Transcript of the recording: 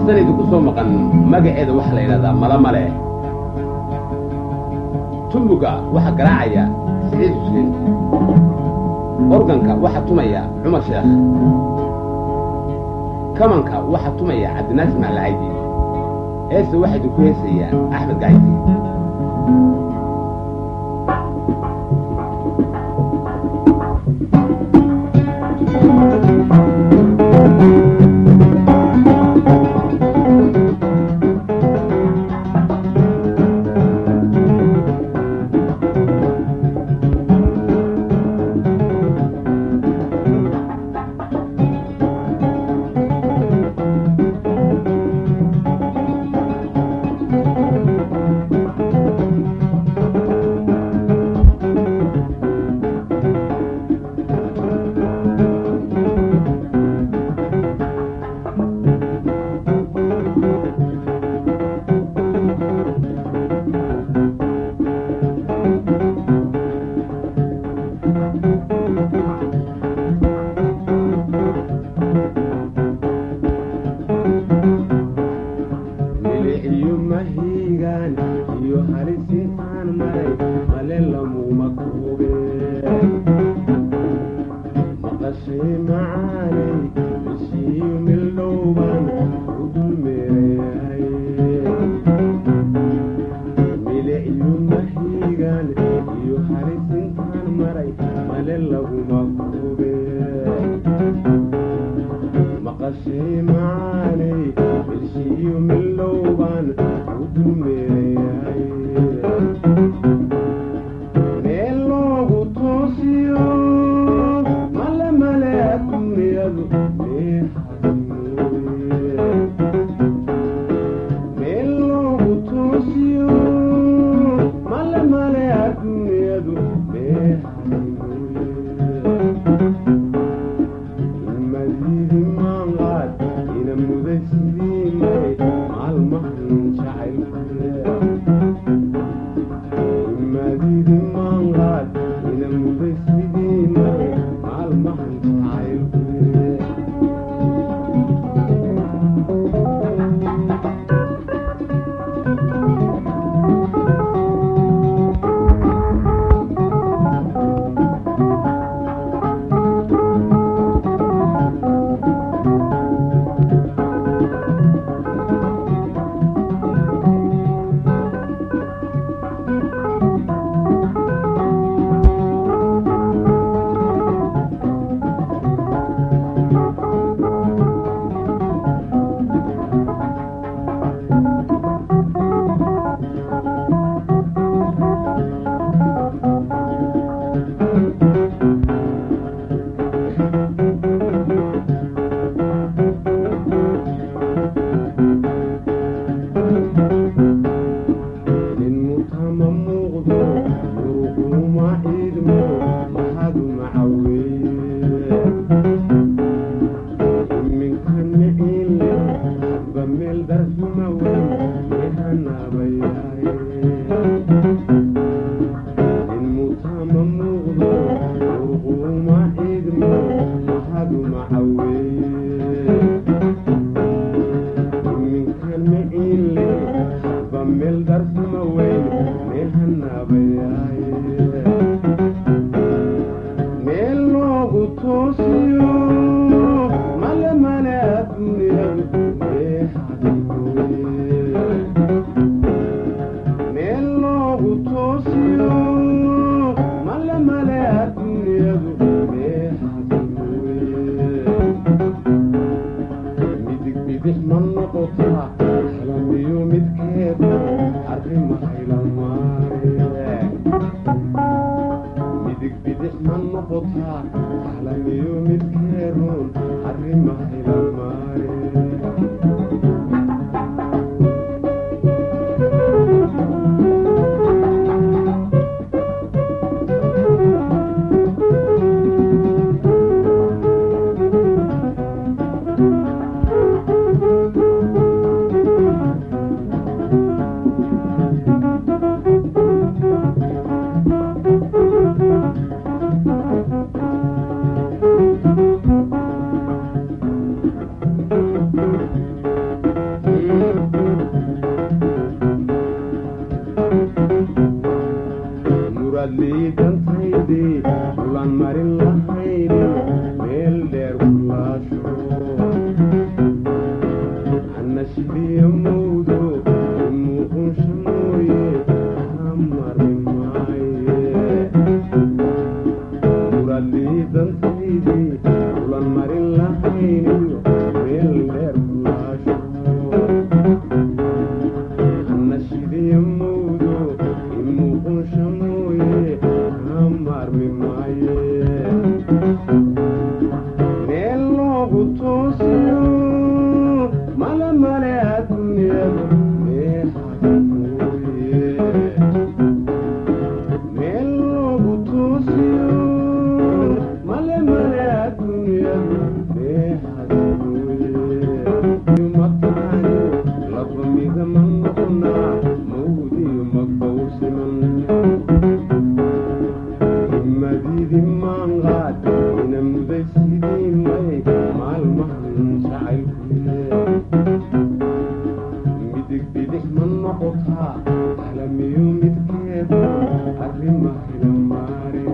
heestan idinku soo maqan magaceeda waxaa la yidhahdaa malamale tumbuga waxaa garaacaya siciid xuseen organka waxaa tumaya cumar sheekh kamanka waxaa tumaya cabdinaasir maclacaydi heesta waxaa idinku heesayaan axmed gacaydi miliciyo mahiigaan iyo halisintaan maray male lamuma koobe maqashay macaanay ishiyo mildhowbaan u dulmeerayahay miliciyo mahiigaan iyo halisintaan maray male laguma koobe maqashay macaanay ishiyo mildhowbaan u dulmeerayahay meel loogu toosiyo male male adduunyadu meexadimooye meel loogu toosiyo male male adduunyadu meexadimooye ilmadiidi maanqaad ina muday sidii maray maalmahan jacaylkule ilmadiidi maanqaad ina muday sidii maray maalmahan jacaylkule nin mutama muuqdo muruquma ciidmo maxadu macaweeye iminkan miciinle ba meel darxuma weyn ihanabayaye nin mutama muuqdo muruquma ciidmo maxadu macaweeye iminkan miciinle ba meel darxuma weyn mihanabayaye meel loogu toosiyo male male adduunyadu meexadikooye meel loogu toosiyo male male adduunyadu meexadikooye midig bidix ma noqotaa halamiyo midkeeda arrimaha ilamaare maashidiya mawdo imuuqunsha mooye kaa maarmi maaye meel loogu toosiyo male male adduunyada meexada mooye meel loogu toosiyo male male adduunyada meexada mooye matani laba mida ma noqonaa mawdiyo magbawsiman madidi maanqaad ina muday sidii may maalmahan jacaylkuye midig bidix ma noqotaa alamiyo midkeeda arrima hila maare